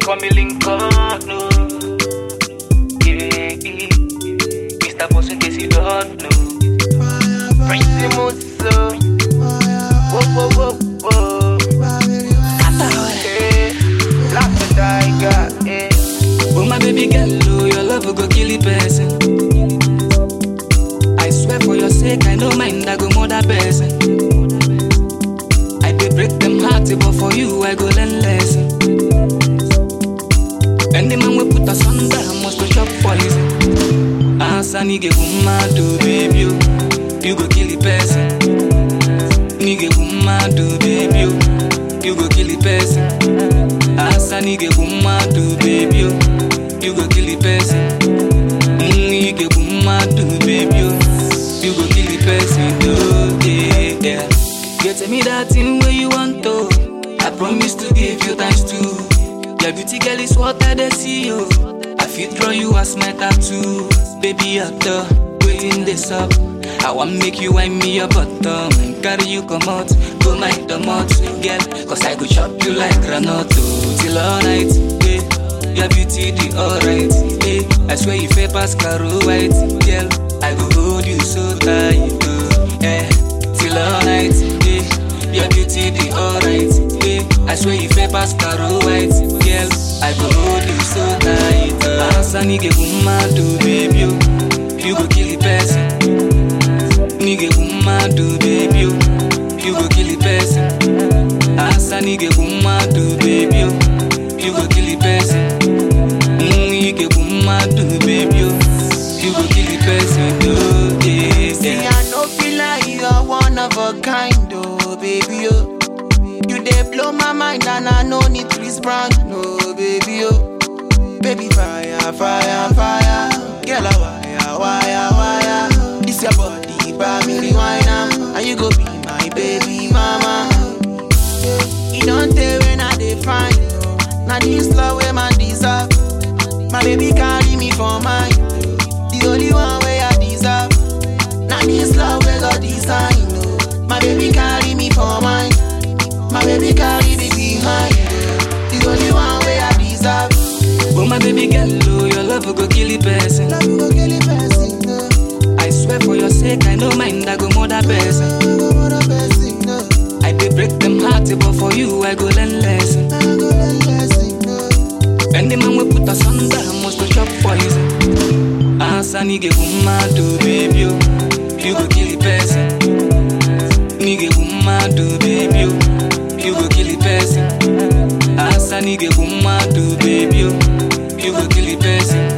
before me link up, no. Yeah, yeah. Mr. Boss in case you don't know. Prince Musso. Whoa, whoa, whoa, whoa. Yeah. Black the tiger, yeah. Oh my baby girl, oh, your love will go kill a person. I swear for your sake, I no mind, I go murder person. I dey break them hearts, but for you, I go learn lesson. Any man we put us under must go chop poison. Asa nige kumadu, baby, oh. you go kill a person. Nige kumadu, baby, oh. you go kill a person. Asa nige kumadu, baby, oh. you go kill a person. Mm, nige kumadu, baby, oh. you go kill a person. Oh, yeah, yeah. You tell me that thing where you want to. I promise to give you times two. Your beauty girl is what I dey see you. I feel draw you as my tattoo. Baby, after waiting this up. I want make you wind me your bottom. Carry you come out, go night the mouth, girl. Cause I go chop you like granoto till all night. Yeah. Your beauty the alright. Yeah. I swear you fair pass caro white, girl. I go hold you so tight, oh, yeah. Till all night, yeah. Your beauty the alright, yeah. I swear you fair pass caro white, girl. I go hold you so tight, oh. Asa nige kumadu, baby, oh. You go kill the person. Nige kumadu, baby, oh. You go kill the person. Asa nige kumadu, baby, oh. You go kill the person. Mm, nige kumadu, baby, oh. You go kill the person, oh, yeah, See, yeah. I no feel like you are one of a kind, oh baby, oh. You dey blow my mind and I no need to respond, no baby, oh. Baby, fire, fire, fire. Girl, a wire, wire, wire. This your body, buy me rewind am, and you go be my baby mama. You don't tell when I dey find, oh. Now this love where man deserve. My baby carry me for mine. The only one way I deserve. Now this love we got design. Oh. My baby carry me for mine. My baby carry me behind. Oh. The only one way I deserve. Oh my baby girl, oh, your love will go kill a person. Love you go kill a person. No. I swear for your sake, I no mind, I go murder person. I go for the person. No. I dey break them hearts, but for you, I go learn lesson. I go learn lesson. No. Any man we put us under must go chop poison. Asa nige kumadu, baby, oh. you go kill a person. Nige kumadu, baby, oh. you go kill a person. Asa nige kumadu, baby, oh. you go kill a person.